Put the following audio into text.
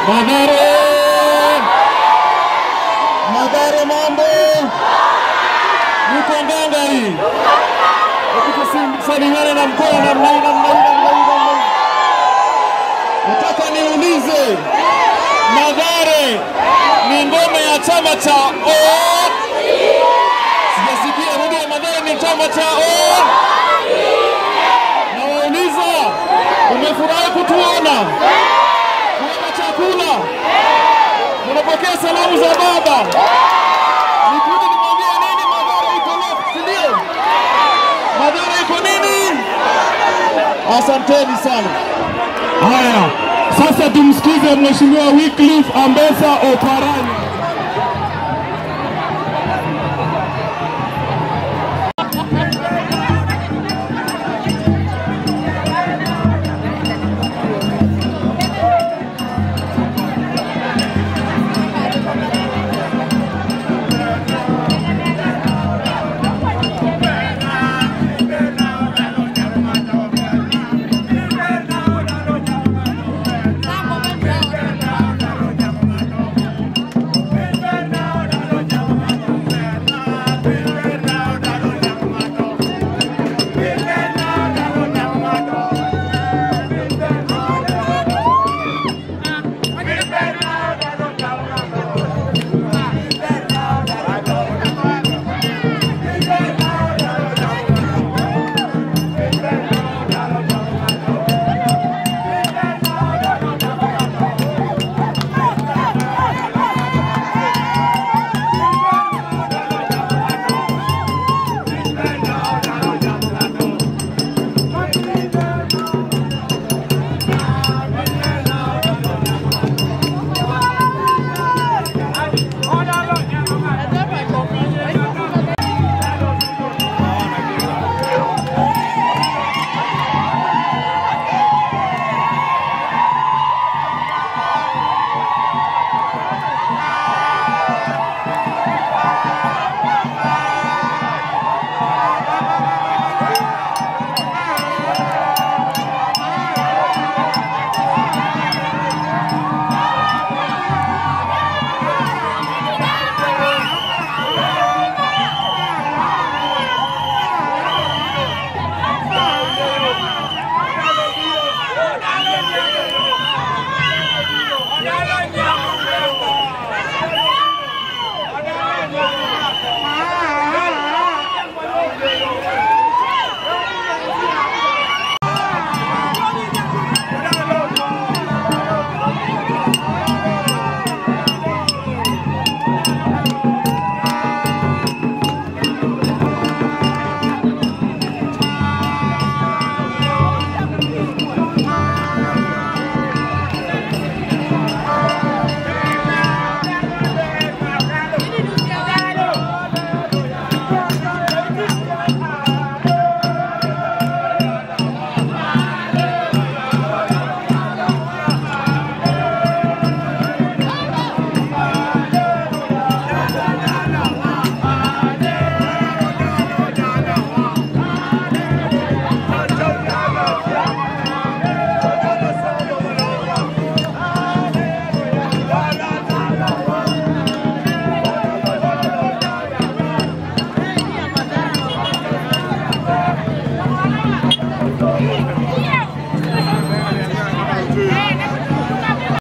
Madhare, Madhare, mambo niko ngangari, salimiane na mkono namna hii, namna hii, namna hii, namna hii. Nataka niulize, Madhare ni ngome ya chama cha O? Sijasikia, rudia. Madhare ni chama cha O? Nawauliza, umefurahi kutuona? Kuona chakula? Unapokea salamu za baba? Nikuje nimwambie nini? Madhara iko left, si ndio? Madhara iko nini? Asanteni sana. Haya, sasa tumsikize Mheshimiwa Wycliffe Ambassa Oparanya.